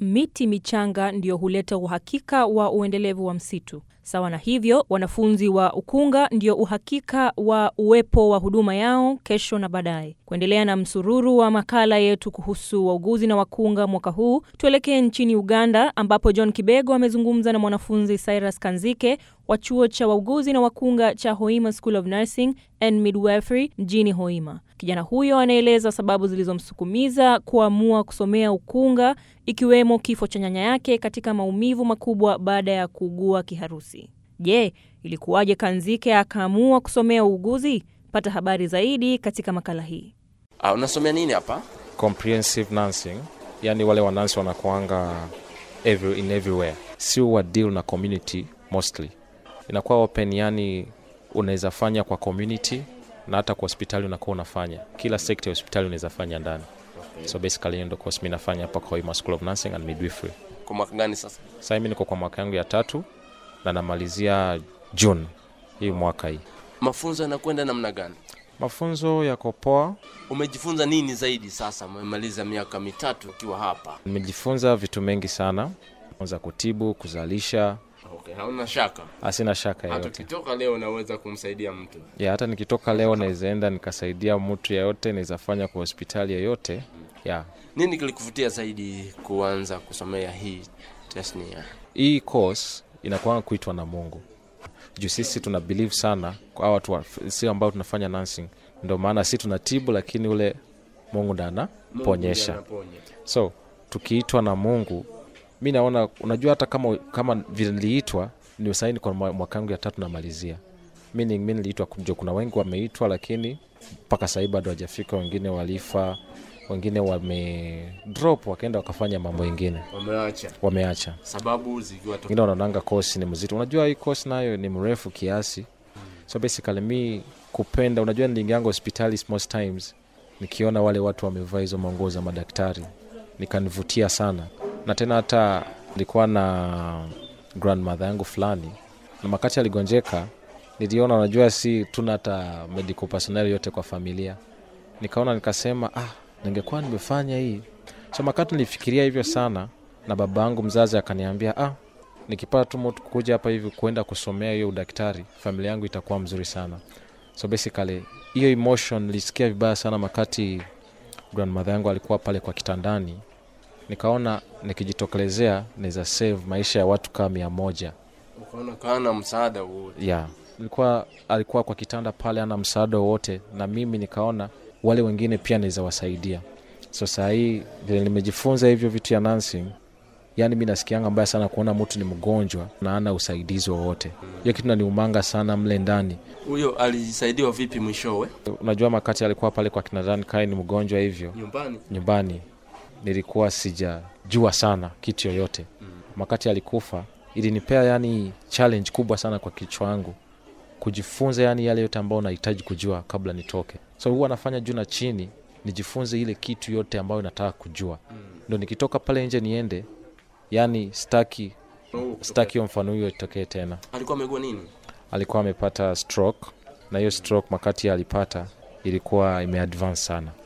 miti michanga ndiyo huleta uhakika wa uendelevu wa msitu. Sawa na hivyo, wanafunzi wa ukunga ndio uhakika wa uwepo wa huduma yao kesho na baadaye. Kuendelea na msururu wa makala yetu kuhusu wauguzi na wakunga mwaka huu, tuelekee nchini Uganda ambapo John Kibego amezungumza na mwanafunzi Cyrus Kanzike wa chuo cha wauguzi na wakunga cha Hoima School of Nursing and Midwifery mjini Hoima. Kijana huyo anaeleza sababu zilizomsukumiza kuamua kusomea ukunga, ikiwemo kifo cha nyanya yake katika maumivu makubwa baada ya kuugua kiharusi. Je, ilikuwaje Kanzike akaamua kusomea uuguzi? Pata habari zaidi katika makala hii. Ah, unasomea nini hapa? comprehensive nursing yani wale wanansi wanakuanga every, in everywhere sio wa deal na community mostly inakuwa open yani unaweza fanya kwa community na hata kwa hospitali unakuwa unafanya kila sekta ya hospitali unaweza fanya ndani okay. so basically hiyo ndo course mi nafanya hapa kwa Hoima School of Nursing and Midwifery Kwa mwaka gani sasa? sasa mi niko kwa mwaka yangu ya tatu na namalizia June hii mwaka hii Mafunzo yanakwenda namna gani? mafunzo yako poa Umejifunza nini zaidi sasa? Umemaliza miaka mitatu ukiwa hapa. nimejifunza vitu mengi sana za kutibu kuzalisha Okay, hauna shaka. asina shaka Hata yoyote ukitoka leo unaweza kumsaidia mtu. ya hata nikitoka leo nawezaenda nikasaidia mtu yeyote naweza fanya kwa hospitali yoyote ya Nini kilikuvutia zaidi kuanza kusomea hii tasnia? hii course inakwanga kuitwa na mungu juu sisi tuna believe sana kwa hawa watu wa- si ambao tunafanya nursing ndio maana si tunatibu lakini ule mungu ndo anaponyesha Anaponya. so tukiitwa na mungu mi naona unajua hata kama kama vile niliitwa ni saini kwa mwa- mwaka yangu ya tatu namalizia mi mi niliitwa kujo kuna wengi wameitwa lakini mpaka sahii bado hawajafika wengine walifa wengine wame drop wakaenda wakafanya mambo ingine Wameacha. wameacha Sababu zikiwa to... wengine wanaonanga kosi ni mzito unajua hii kosi nayo ni mrefu kiasi so basically mi kupenda unajua niliingianga hospitali most times nikiona wale watu wamevaa hizo manguo za madaktari nikanivutia sana na tena hata nilikuwa na grandmother yangu fulani na makati aligonjeka niliona unajua si tuna hata medical personnel yote kwa familia nikaona nikasema ah ningekuwa nimefanya hii so makati nilifikiria hivyo sana na baba yangu mzazi akaniambia ah nikipata tu mtu kuja hapa hivi kuenda kusomea hiyo udaktari familia yangu itakuwa mzuri sana so basically hiyo emotion nilisikia vibaya sana makati grandmother yangu alikuwa pale kwa kitandani nikaona nikijitokelezea naweza save maisha ya watu kama mia moja ukaona kana msaada wote. yeah. alikuwa alikuwa kwa kitanda pale ana msaada wowote na mimi nikaona wale wengine pia naweza wasaidia so saa hii vile nimejifunza hivyo vitu ya nursing yani mi nasikianga mbaya sana kuona mtu ni mgonjwa na ana usaidizi wowote hiyo kitu naniumanga sana mle ndani Huyo alisaidiwa vipi mwishowe? unajua makati alikuwa pale kwa kinadani kae ni mgonjwa hivyo Nyumbani. nyumbani nilikuwa sijajua sana kitu yoyote makati alikufa ilinipea yani challenge kubwa sana kwa kichwa yangu kujifunza yani yale yote ambayo nahitaji kujua kabla nitoke so huwa nafanya juu na chini nijifunze ile kitu yote ambayo nataka kujua ndo nikitoka pale nje niende yani staki staki hiyo mfano huyo itokee tena Alikuwa amegua nini? alikuwa amepata stroke na hiyo stroke makati alipata ilikuwa imeadvance sana